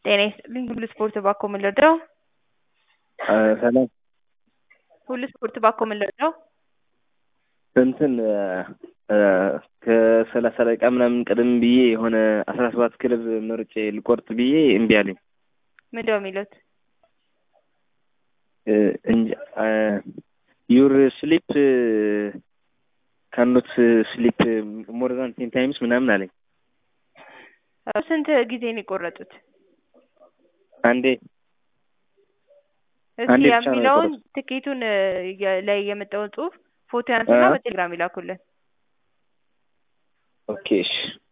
ጤና ይስጥልኝ ሁሉ ስፖርት ባኮ ምን ልርዳው? ሰላም ሁሉ ስፖርት ባኮ ምን ልርዳው? እንትን ከሰላሳ ደቂቃ ምናምን ቀደም ብዬ የሆነ አስራ ሰባት ክለብ መርጬ ልቆርጥ ብዬ እምቢ አለኝ። ምንድነው የሚሉት? እንጃ ዩር ስሊፕ ካኖት ስሊፕ ሞር ዛን ቴን ታይምስ ምናምን አለኝ። ስንት ጊዜ ነው የቆረጡት? አንዴ እስኪ አንዴ ብቻ ነው የሚለውን የቆረጡት። ትኬቱን የ- ላይ የመጣውን ጽሁፍ ፎቶ ያንሱና አ? በቴሌግራም ይላኩልን። ኦኬ እሺ